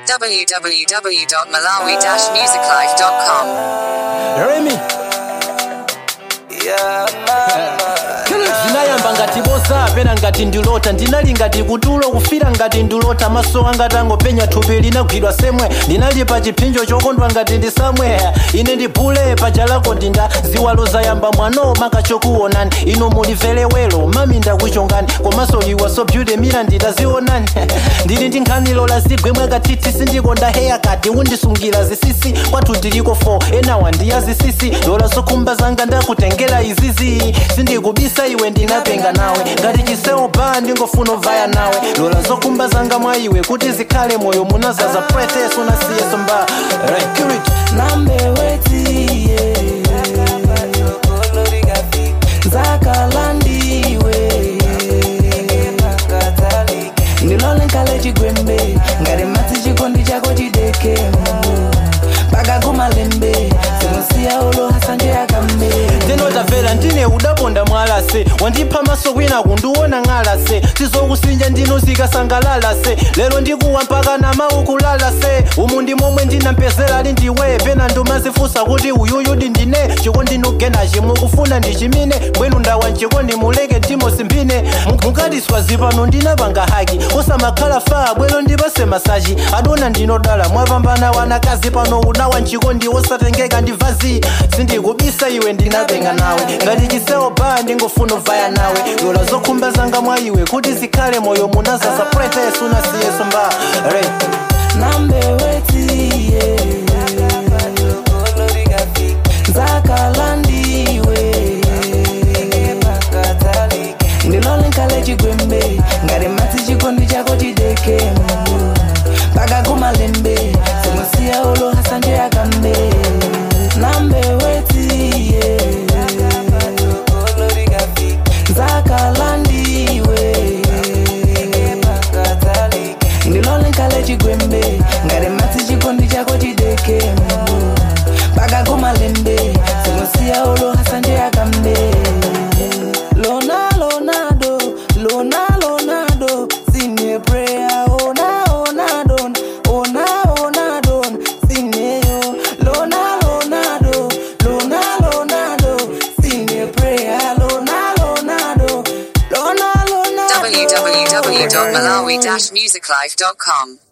www.malawi-musiclife.com. Remy zinayamba ngati boza pena ngati ndilota ndinali ngati kutulo kufira ngati ndilota maso anga tangopenya thupi linagwidwa semwe ndinali pa chipinjo chokondwa ngati ndisamwe ine ndibule paja lako ndinda ziwalo zayamba mwano makachokuonani inu mulivelewelo mami ndakuchongani komanso iwa so beauty mira nditazionani ndili ndi nkhanilo la zigwe mwakatiti sindikonda heya kati undisungira zisisi kwathu ndiliko 4 enawa ndiya zisisi lola zokhumba zanga ndakutengera izizi sindikubisa iwe ndinapenga nawe ngati chisewu ba ndingofuna ovaya nawe lola zokhumba zanga mwa iwe kuti zikhale moyo munazaza preteso nasiyeso mba Security. nambewetiye zakalandiwe ndilole nkale chigwembe ngati madzi chikondi chako chidekemo pakakumalembe zimusiya ulo hasanje akambe ndinotamvera ndine udaponda mwalase wandipha maso kwina kundiona ng'alase sizokusinja ndino zikasangalalase lero ndikuwa mpaka namaukulalase umu ndi momwe ndinampezera ali ndiwe pena ndomazifunsa kuti uyuyu ndi ndine chikondi nugenachi mukufuna ndichimine bwenu ndawa mchikondi muleke ndimo simbine mukatiswa zipano ndinapanga haki osamakhala fa bwero ndipase masaji adona ndinodala mwapambana wanakazi pano unawa mchikondi osatengeka ndi vazi sindikubisa iwe ndinapenga nawe ngati chisewo ba ndingofuna ovaya nawe lola zokhumba zanga mwa iwe kuti zikhale moyo munazaza preteso nasiyeso mba Re. nambewetiye zakalandiwe ndilole nkale chigwembe ngati madzi chikondi chako chidekemo pakakumalembe zimusiya ulo hasanje akambe nambewetiye zakalandiwe ndilole nkale chigwembe ngati madzi chikondi chako chidekemo pakakumalembe zimusiya ulo hasanje akambe lona lonado lona lonado sine prayer ona ona don ona ona don sineyo lona lonado lona lonado sine prayer lona lonado lona lonado www.malawi-musiclife.com.